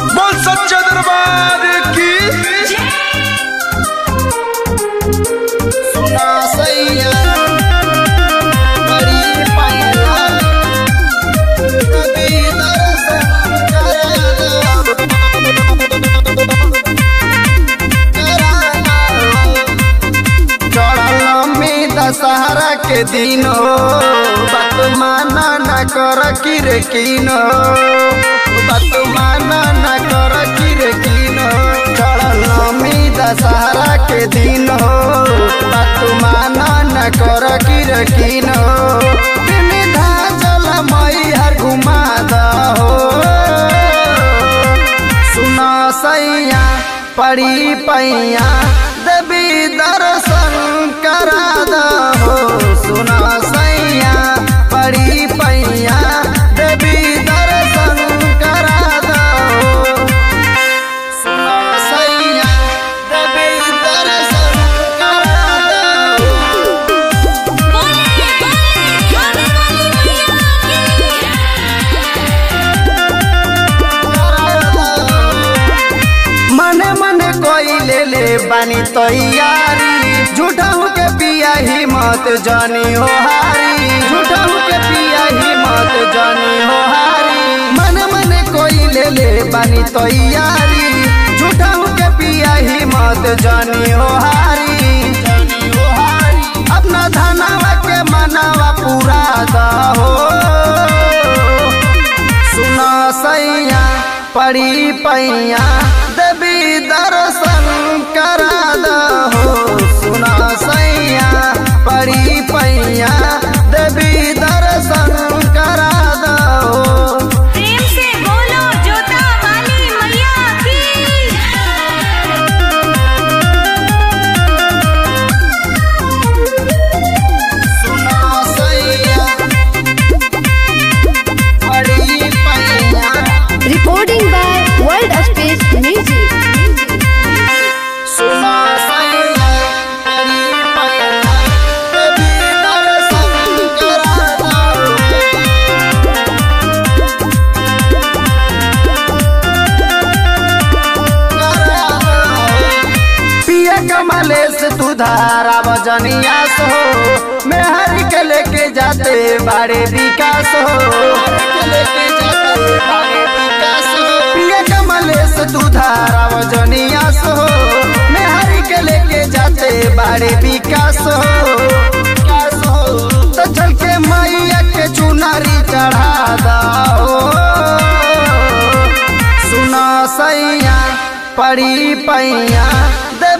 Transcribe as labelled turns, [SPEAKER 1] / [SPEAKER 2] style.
[SPEAKER 1] बोल सच्चा दरबार की
[SPEAKER 2] सुना सैया बड़ी पैया कभी दर्शन चढ़ल में दशहरा के दिन हो बात माना न कर किर किनो बात माना न कर किर किनो चढ़ल में दशहरा के दिन हो बात माना न कर किर किनो दिन धाजल मैहर घुमा दहो सुना सैया पड़ी पैया देवी दर्शन करा दहो सुना सैया पड़ी पैया देवी दर्शन करा दहो सुना सैया देवी दर्शन करा दहो
[SPEAKER 3] बोले बोले खाने वाली
[SPEAKER 2] मने मने कोई ले ले बानी तैयारी झूठा के पिया हिम्मत जानी हो हारी झूठा के पिया हिम्मत जानी हो हारी मने मने कोई ले ले बानी तैयारी झूठा के पिया हिम्मत जानी हो हारी जानी हो हारी अपना धनवा के मनावा पूरा दहो सुना सैया पड़ी पैया देवी दर्शन करा दहो सुना सैया पड़ी पैया देवी दर्शन करा दहो
[SPEAKER 3] प्रेम से बोलो जोता वाली मैया की
[SPEAKER 2] सुना सैया पड़ी पैया
[SPEAKER 4] Recording by World Space Music.
[SPEAKER 2] सुना सैया पड़ी पैया देवी दर्शन करा दहो पिया कमलेश तू धारा बजनिया सो मेहर के लेके जाते बड़े विकास हो लेके जाते बड़े विकास हो पिया कमलेश तू धारा बजनिया सो मेहर के लेके जाते बड़े विकास हो विकास हो तो चल के मैया के चुनारी चढ़ा दो सुना सैया पड़ी पैया दे